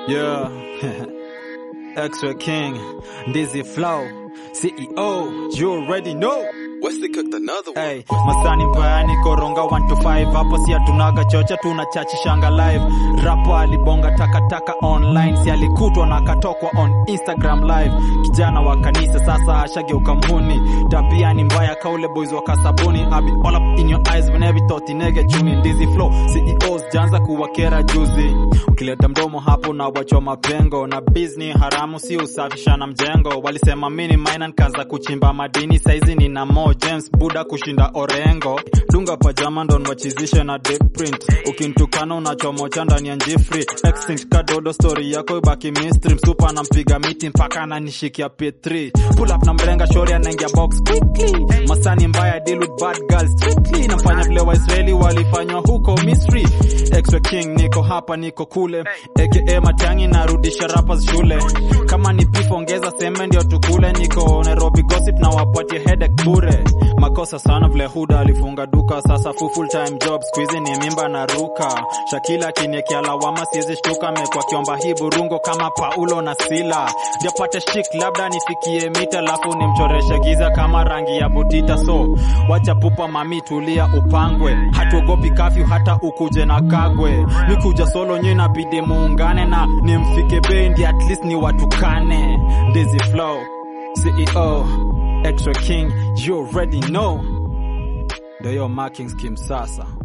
Yeah. X-Ray King, Dizzy Flow, CEO, you already know. Wesley cooked another one. Hey, masani mbayani koronga 1 to 5 hapo si hatunaga chocha tunachachishanga live rapa alibonga takataka online si alikutwa na akatokwa on Instagram live kijana wa kanisa sasa ashageuka mhuni tabia ni mbaya kaule boys wa kasabuni abi all up in your eyes whenever you thought inege chuni ndizi flow CEOs janza kuwakera juzi ukileta mdomo hapo na wachwa mapengo na business haramu si usafishana mjengo walisema mini mine nikaanza kuchimba madini saizi nina mo James Buda kushinda Orengo dunga pajama ndo nwachizishe na deep print ukintukana unachomocha ndani ya njifri extinct kadodo story yako ibaki mystery msupa anampiga miti mpaka ananishikia P3 pull up na mrenga shori anaingia box quickly masani mbaya deal with bad girls strictly nafanya vile waisraeli walifanywa huko Misri Extra King niko hapa niko kule aka matangi narudisha rappers shule kama ni beef ongeza seme ndio tukule niko Nairobi gossip na wapatie headache bure makosa sana vile huda alifunga duka sasa fu full time job squeezy ni mimba na ruka Shakila kiniekia lawama siwezi shtuka mekwa kiomba hii burungo kama Paulo na Sila ndio pate shik labda nifikie mita lafu nimchoreshe giza kama rangi ya butita so wacha pupa mami tulia upangwe hatuogopi kafyu hata ukuje na kagwe mikuja solo nyi nabidi muungane na nimfike bendi at least ni watukane Dizzy Flow CEO Extra King you already know ndio hiyo marking scheme sasa